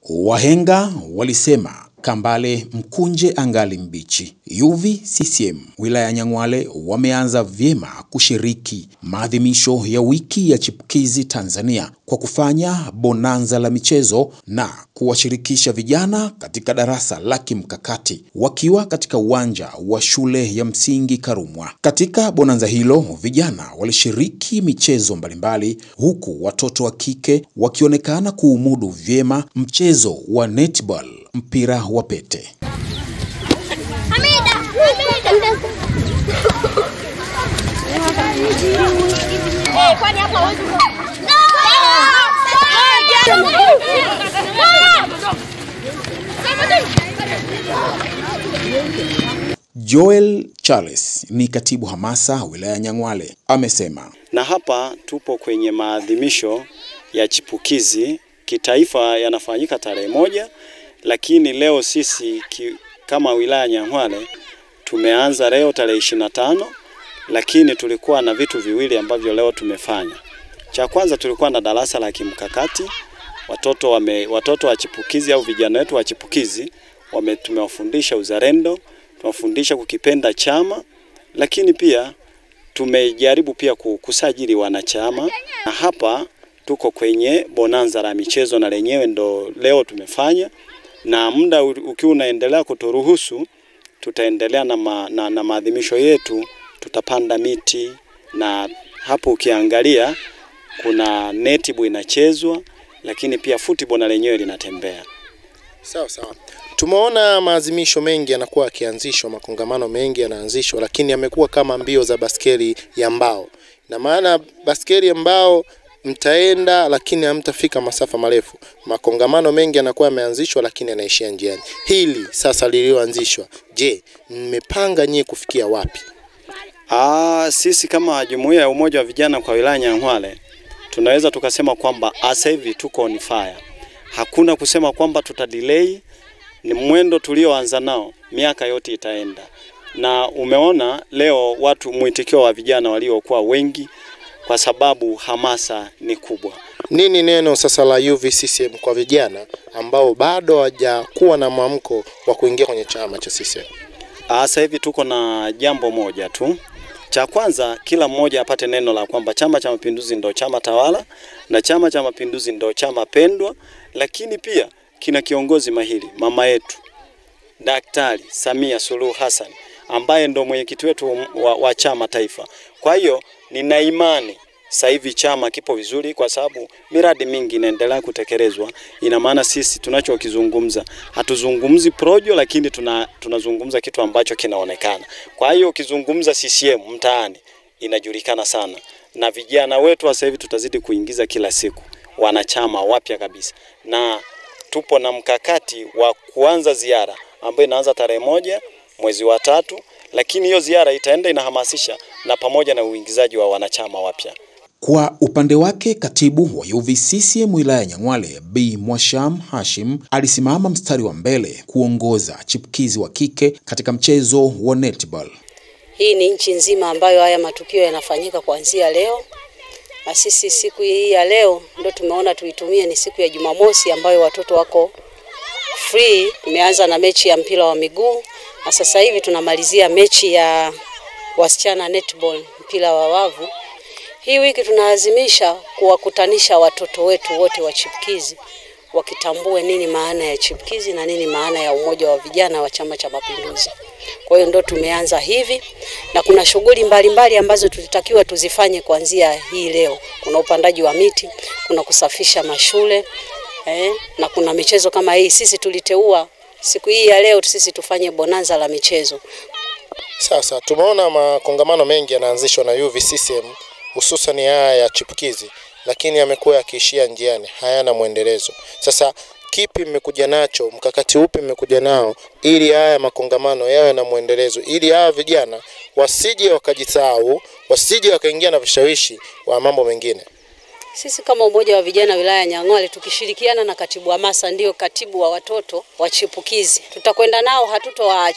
Wahenga walisema kambale mkunje angali mbichi. UVCCM wilaya ya Nyang'hwale wameanza vyema kushiriki maadhimisho ya wiki ya chipukizi Tanzania kwa kufanya bonanza la michezo na kuwashirikisha vijana katika darasa la kimkakati wakiwa katika uwanja wa shule ya msingi Karumwa. Katika bonanza hilo vijana walishiriki michezo mbalimbali, huku watoto wa kike wakionekana kuumudu vyema mchezo wa netball, mpira wa pete. Joel Charles ni katibu hamasa wilaya ya Nyang'hwale amesema, na hapa tupo kwenye maadhimisho ya chipukizi kitaifa yanafanyika tarehe moja, lakini leo sisi ki, kama wilaya ya Nyang'hwale tumeanza leo tarehe ishirini na tano, lakini tulikuwa na vitu viwili ambavyo leo tumefanya. Cha kwanza tulikuwa na darasa la kimkakati watoto wame, watoto wa chipukizi au vijana wetu wa chipukizi wame, tumewafundisha uzalendo, tumewafundisha kukipenda chama, lakini pia tumejaribu pia kusajili wanachama, na hapa tuko kwenye bonanza la michezo na lenyewe ndo leo tumefanya, na muda ukiwa unaendelea kuturuhusu tutaendelea na, ma, na, na maadhimisho yetu, tutapanda miti na hapo ukiangalia kuna netball inachezwa, lakini pia football na lenyewe linatembea. Sawa sawa. Tumeona maazimisho mengi yanakuwa yakianzishwa, makongamano mengi yanaanzishwa, lakini yamekuwa kama mbio za baskeli ya mbao. Na maana baskeli ya mbao mtaenda, lakini hamtafika masafa marefu. Makongamano mengi yanakuwa yameanzishwa, lakini yanaishia njiani. Hili sasa lilioanzishwa, je, mmepanga nyie kufikia wapi? Aa, sisi kama jumuiya ya umoja wa vijana kwa wilaya Nyang'hwale tunaweza tukasema kwamba sasa hivi tuko on fire. Hakuna kusema kwamba tuta delay, ni mwendo tulioanza nao, miaka yote itaenda. Na umeona leo watu mwitikio wa vijana waliokuwa wengi, kwa sababu hamasa ni kubwa. Nini neno sasa la UVCCM kwa vijana ambao bado hawajakuwa na mwamko wa kuingia kwenye chama cha CCM? Sasa hivi tuko na jambo moja tu cha kwanza, kila mmoja apate neno la kwamba Chama cha Mapinduzi ndo chama tawala na Chama cha Mapinduzi ndo chama pendwa, lakini pia kina kiongozi mahiri, mama yetu Daktari Samia Suluhu Hassan ambaye ndo mwenyekiti wetu wa, wa chama taifa. Kwa hiyo nina imani sasa hivi chama kipo vizuri, kwa sababu miradi mingi inaendelea kutekelezwa. Ina maana sisi tunachokizungumza hatuzungumzi projo, lakini tuna, tunazungumza kitu ambacho kinaonekana. Kwa hiyo ukizungumza CCM mtaani inajulikana sana, na vijana wetu sasa hivi tutazidi kuingiza kila siku wanachama wapya kabisa, na tupo na mkakati wa kuanza ziara ambayo inaanza tarehe moja mwezi wa tatu, lakini hiyo ziara itaenda inahamasisha na pamoja na uingizaji wa wanachama wapya. Kwa upande wake katibu wa UVCCM wilaya ya Nyang'hwale Bi Mwasham Hashim alisimama mstari wa mbele kuongoza chipukizi wa kike katika mchezo wa netball. Hii ni nchi nzima ambayo haya matukio yanafanyika kuanzia leo, na sisi siku hii ya leo ndio tumeona tuitumie, ni siku ya Jumamosi ambayo watoto wako free. Tumeanza na mechi ya mpira wa miguu na sasa hivi tunamalizia mechi ya wasichana netball, mpira wa wavu. Hii wiki tunaazimisha kuwakutanisha watoto wetu wote wa chipukizi wakitambue nini maana ya chipukizi na nini maana ya umoja wa vijana wa Chama cha Mapinduzi. Kwa hiyo ndo tumeanza hivi na kuna shughuli mbalimbali ambazo tulitakiwa tuzifanye kuanzia hii leo. Kuna upandaji wa miti, kuna kusafisha mashule eh, na kuna michezo kama hii. Sisi tuliteua siku hii ya leo sisi tufanye bonanza la michezo. Sasa tumeona makongamano mengi yanaanzishwa na UVCCM hususan haya ya chipukizi, lakini yamekuwa yakiishia njiani, hayana mwendelezo. Sasa kipi mmekuja nacho, mkakati upi mmekuja nao ili haya makongamano yawe na mwendelezo, ili hawa vijana wasije wakajisahau, wasije wakaingia na vishawishi wa mambo mengine? Sisi kama umoja wa vijana wilaya ya Nyang'hwale tukishirikiana na katibu hamasa, ndio katibu wa watoto wa chipukizi, tutakwenda nao, hatutowaacha tu.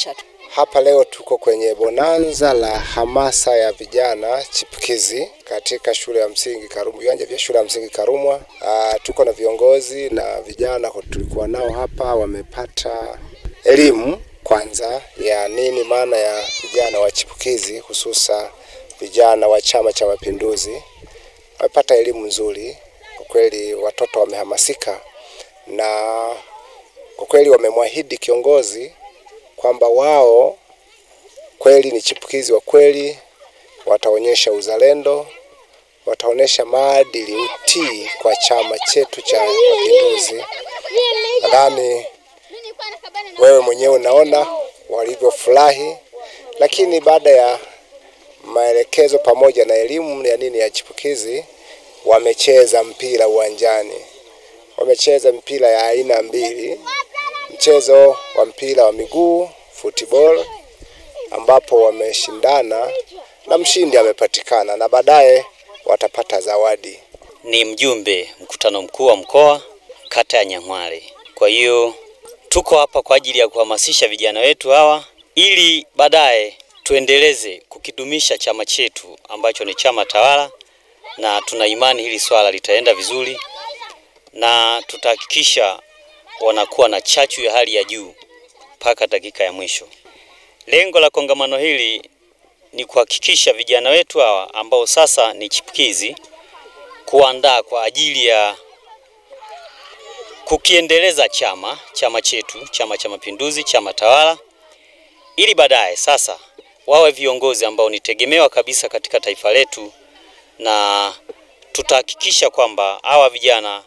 Hapa leo tuko kwenye bonanza la hamasa ya vijana chipukizi katika shule ya msingi Karumwa, viwanja vya shule ya msingi Karumwa. Ah, tuko na viongozi na vijana tulikuwa nao hapa, wamepata elimu kwanza ya nini maana ya vijana wa chipukizi, hususa vijana wa Chama cha Mapinduzi. Wamepata elimu nzuri kwa kweli, watoto wamehamasika na kwa kweli wamemwahidi kiongozi kwamba wao kweli ni chipukizi wa kweli, wataonyesha uzalendo, wataonyesha maadili, utii kwa chama chetu cha Mapinduzi. Nadhani wewe mwenyewe unaona walivyofurahi, lakini baada ya maelekezo pamoja na elimu ya nini ya chipukizi, wamecheza mpira uwanjani, wamecheza mpira ya aina mbili mchezo wa mpira wa miguu football, ambapo wameshindana na mshindi amepatikana na baadaye watapata zawadi. Ni mjumbe mkutano mkuu wa mkoa kata ya Nyang'hwale. Kwa hiyo tuko hapa kwa ajili ya kuhamasisha vijana wetu hawa ili baadaye tuendeleze kukidumisha chama chetu ambacho ni chama tawala, na tuna imani hili swala litaenda vizuri na tutahakikisha wanakuwa na chachu ya hali ya juu mpaka dakika ya mwisho. Lengo la kongamano hili ni kuhakikisha vijana wetu hawa ambao sasa ni chipukizi, kuandaa kwa ajili ya kukiendeleza chama chama chetu, Chama cha Mapinduzi, chama tawala, ili baadaye sasa wawe viongozi ambao ni tegemewa kabisa katika taifa letu, na tutahakikisha kwamba hawa vijana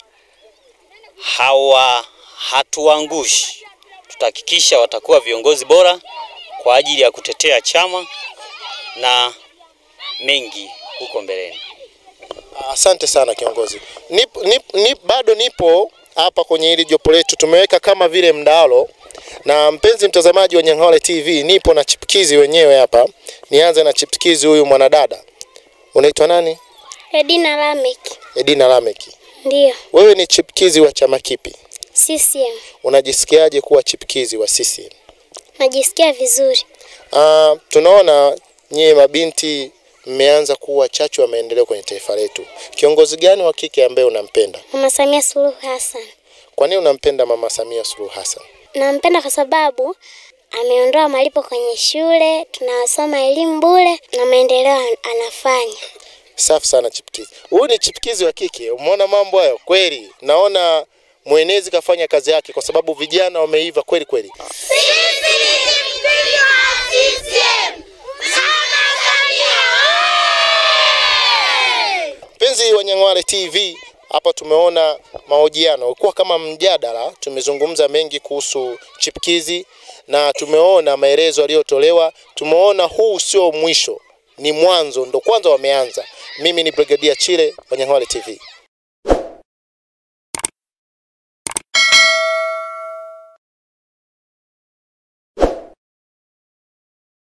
hawa hatuangushi. Tutahakikisha watakuwa viongozi bora kwa ajili ya kutetea chama na mengi huko mbeleni. Asante sana kiongozi. Nip, nip, nip, bado nipo hapa kwenye hili jopo letu, tumeweka kama vile mdalo. Na mpenzi mtazamaji wa Nyang'hwale TV, nipo na chipukizi wenyewe hapa. Nianze na chipukizi huyu mwanadada, unaitwa nani? Edina Lamek. Edina Lameki. Ndiyo. Wewe ni chipukizi wa chama kipi? CCM. Unajisikiaje kuwa chipukizi wa CCM? Najisikia vizuri. Ah, tunaona nyie mabinti mmeanza kuwa chachu ya maendeleo kwenye taifa letu. Kiongozi gani wa kike ambaye unampenda? Mama Samia Suluhu Hassan. Kwa nini unampenda Mama Samia Suluhu Hassan? Nampenda kwa sababu ameondoa malipo kwenye shule, tunasoma elimu bure na maendeleo an- anafanya. Safi sana chipukizi. Huyu ni chipukizi wa kike. Umeona mambo hayo kweli? Naona mwenezi kafanya kazi yake kwa sababu vijana wameiva kweli kweli. Mpenzi wa Nyang'hwale TV, hapa tumeona mahojiano, ulikuwa kama mjadala. Tumezungumza mengi kuhusu chipukizi na tumeona maelezo yaliyotolewa. Tumeona huu sio mwisho, ni mwanzo, ndo kwanza wameanza. Mimi ni Brigadier Chile wa Nyang'hwale TV.